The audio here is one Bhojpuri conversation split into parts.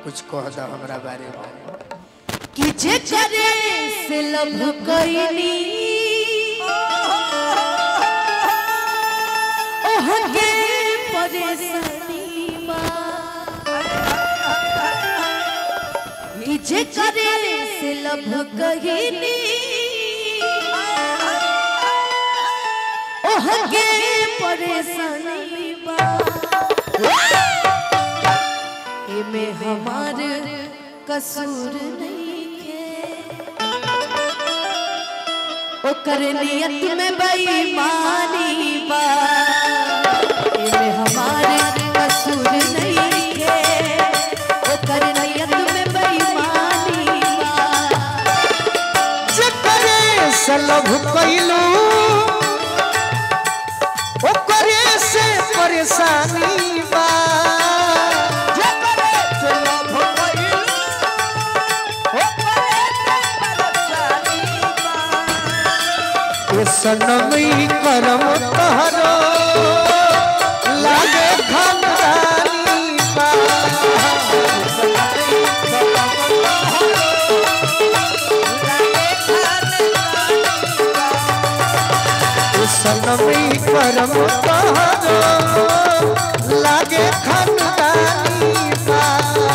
कुछ कह दो हमरा बारे में कि जे करे से लब कइनी ओह के परेशानी बा कि जे करे से लब कइनी ओह के परेशानी बा एमे हमार कसूर नहीं है ओकर नियत में बेईमानी बा एमे हमार कसूर नहीं है ओकर नियत में बेईमानी बा जकरे से लभ कइलू ओकरे से परेशानी बा जकरे से लभ कइलू ओकरे से परेशानी बा ए सनमई करम तहरो लागे खानदानी बा सनमी करम तहरो लागे खनदानी बा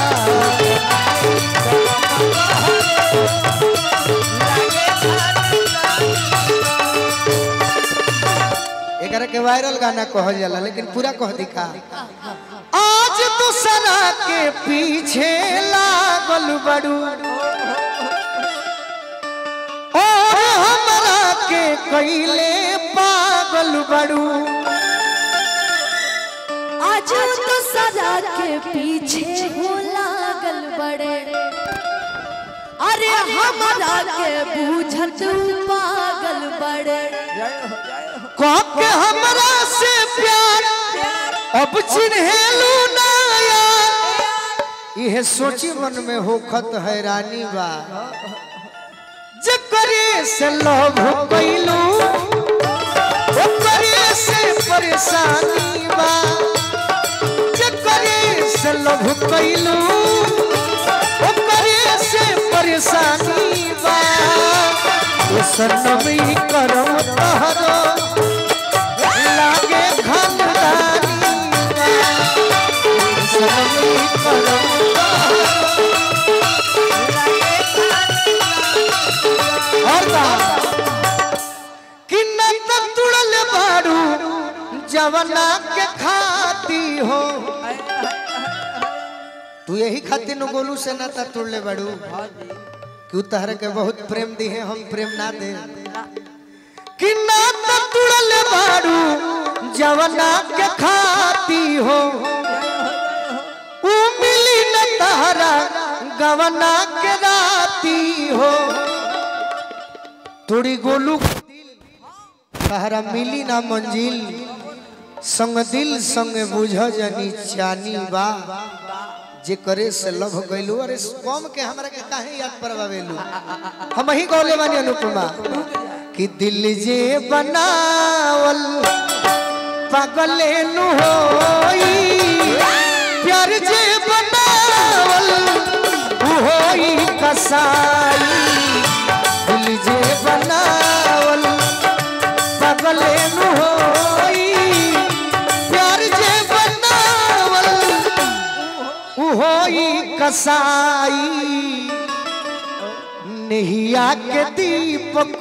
एकरा के वायरल गाना कहल जाला लेकिन पूरा कह दिखा आज दूसरा के पीछे लागल बड़ू और हमरा के कैले पागल बड़ू आज तो सजा के पीछे हो लागल बड़े अरे हमारा के बूझत पागल बड़े कह के हमरा से प्यार अब चिन्हेलू ना यार इहे सोची मन में होखत हैरानी बा जकरे से लव कैलू ओकरे से परेशानी बा जकरे से लव कैलू ओकरे से परेशानी बा ओ सनमी करम तहरो लागे खानदानी बा। ओ सनमी करम तहरो और बा कि न त तुड़ल बाड़ू जवना के खाती हो तू यही खातिर न गोलू से ना त तुड़ले बाड़ू कि तहरे के बहुत प्रेम दी है हम प्रेम ना दे कि ना त तुड़ल बाड़ू जवना के खाती हो ऊ मिली न तहरा गवना के राती हो थोड़ी गोलू तहरा मिली ना मंजिल संग दिल संग बुझ जनी चानी बा जे करे से लभ गइलू अरे कम के हमरा के काहे याद परवावेलू हम ही गौले बानी अनुपमा कि दिल जे बनावल पागले नु होई प्यार जे बनावल उ होई कसाई दिल जे बनावल पागले नु होई प्यार जे बनावल उ होई कसाई नहिया के दीपक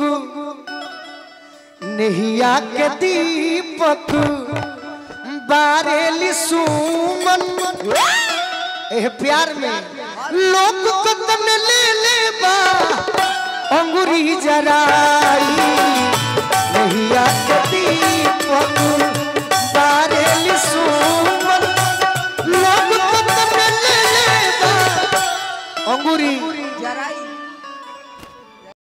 नहिया के दीपक बारेली सुमन एह प्यार में लोग कदम ले ले बा अंगुरी जरा